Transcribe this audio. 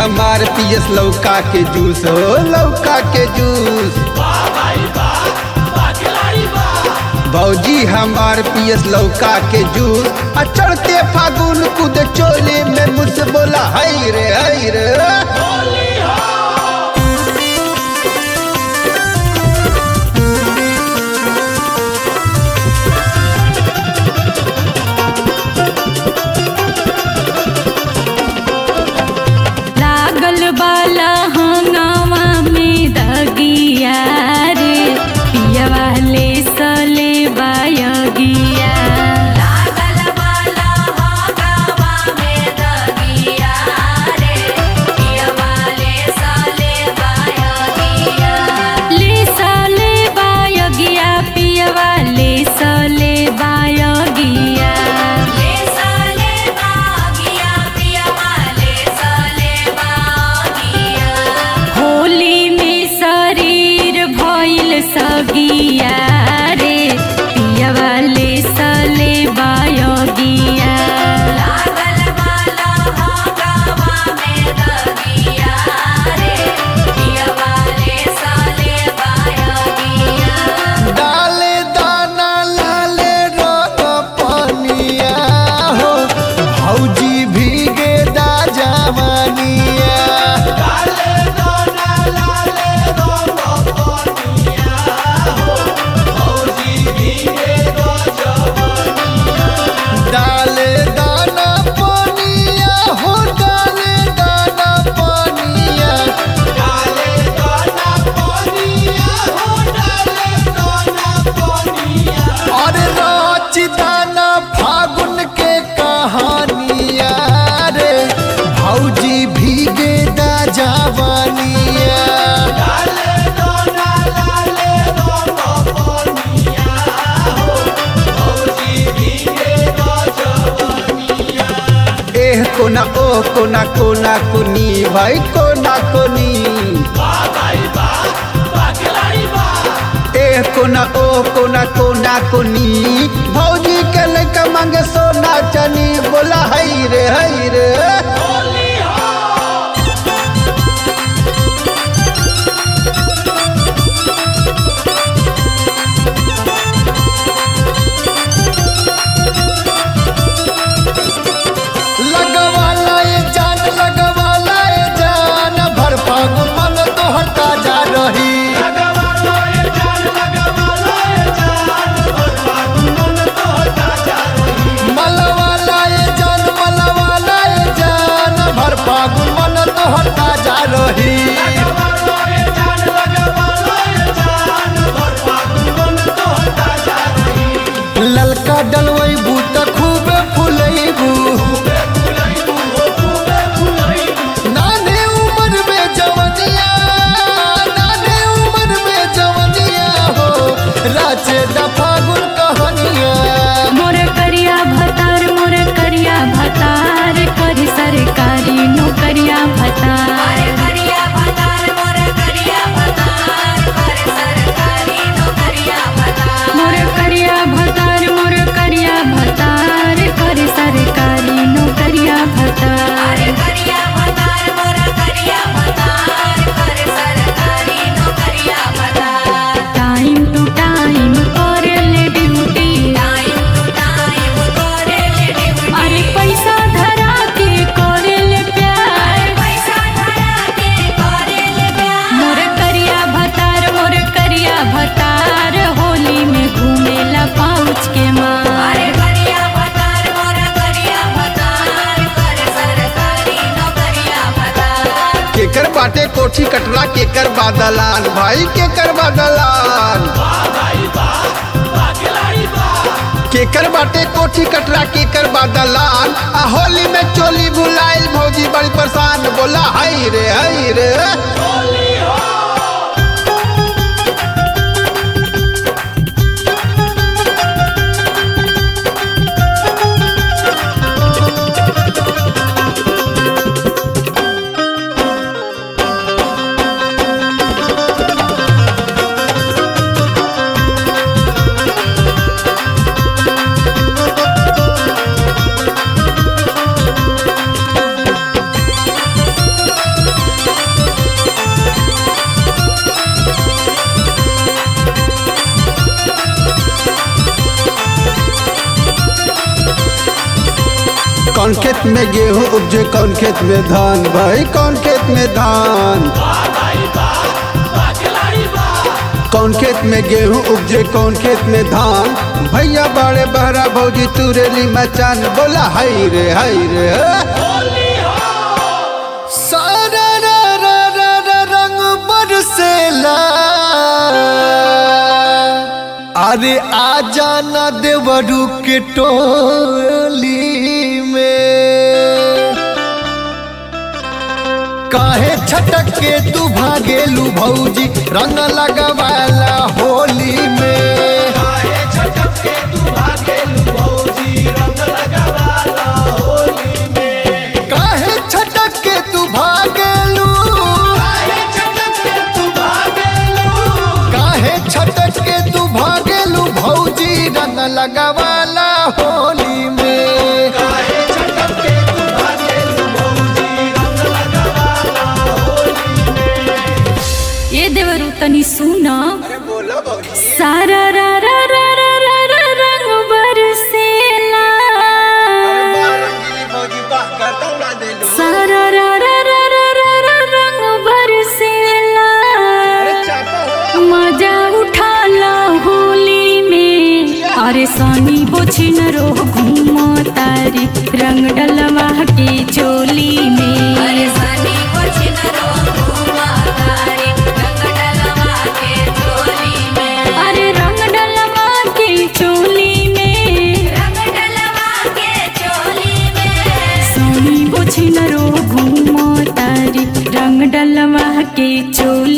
हमार पियस लौका के जूस हो लौका के जूस भौजी हमार पियस लौका के जूस आ चढ़ते फागुन कूद चोली में मुझसे बोला हई रे हई रे लागल बाला हंगामा में दगिया रे पियवा ले सले बायगिया लागल बाला हंगामा में दगिया रे पियवा ले सले बायगिया ले सले बायगिया पियवा ले सले बायगिया ले सले बागिया पियवा ले सले बागिया होली में शरीर भइल सगिया रे पियवा ले सले बायगिया लागल बाला हंगामा में दगिया रे पियवा ले सले बायगिया डाले दाना लाले रंग पनिया हो भौजी भीगे दा जवानिया डाले दाना पनिया हो डाले दाना पनिया और रोच दाना फागुन के कहानिया रे भौजी भीगे दा जवानिया एह कोना ओ कोना कोना कोनी भाई कोना कोनी एह कोना ओ कोना कोना कोनी भौजी के लड़का मांगे सोना चनी बोला हई रे हई रे लगवाला ये जान लगवाला ये जान भर फागुन मन तोहर ताजा रही मलवाला ये जान मलवाला ये जान भर फागुन मन तोहर ताजा रही ललका डलवैबू त खूबे फुलैबू नाने उम्र में जवनिया नाने उम्र में जवनिया हो राचे दा फागुन कहानिया मोर करिया भतार मोर करिया भतार करी सरकारी नौकरिया भतार करिया भतार मोर करिया भतार कर सरकारी नौकरिया भतार मोर करिया भतार मोर करिया भतार कर सरकारी नौकरिया भतार करिया भतार मोर करिया भतार कर सरकारी नौकरिया भतार टाइम टू टाइम करेले ड्यूटी टाइम टू टाइम करेले ड्यूटी अरे पैसा धरा के करेले प्यार पैसा धरा के करेले प्यार मोर करिया भतार मोर करिया भतार होली में घूमेला पाउच के मार अरे करिया भतार मोर करिया भतार कर सरकारी नौकरिया भतार केकर बाटे कोठी कटरा केकर बादलान भाई केकर बादलान केकर बाटे कोठी कटरा केकर बादलान आ होली में चोली भुलाइल भौजी बड़ी परेशान बोला हई रे हई रे कौन खेत में गेहूं उपजे कौन खेत में धान भाई कौन खेत में धान कौन खेत में गेहूं उपजे कौन खेत में धान भैया बड़े बहरा भौजी तुरेली मचान बोला हाय रे हाय रे सारा रा रा रा रा रंग बरसेला अरे आ जाना देवरू के टोली में काहे छटक के तू भागेलू भौजी रंग लगवाला होली में काहे छटक के तू भागेलू काहे छटक के तू भागेलू भौजी रंग लगवाला होली में ये देवरू तनी सुन सारा रा रा रा रा रा रा रंग बरसेला सारा रा रा रा रा रा रा रंग बरसेला मजा उठाला होली में अरे सनी बोछिन रो घूमो तारी रंग डलवा के चोली में अरे सनी बोछिन रो घूमो तारी रंग डलवा के चोली में अरे रंग डलवा के चोली में रंग डलवा के चोली में सोनी बोछिन रो घूमो तारी रंग डलवा के चोली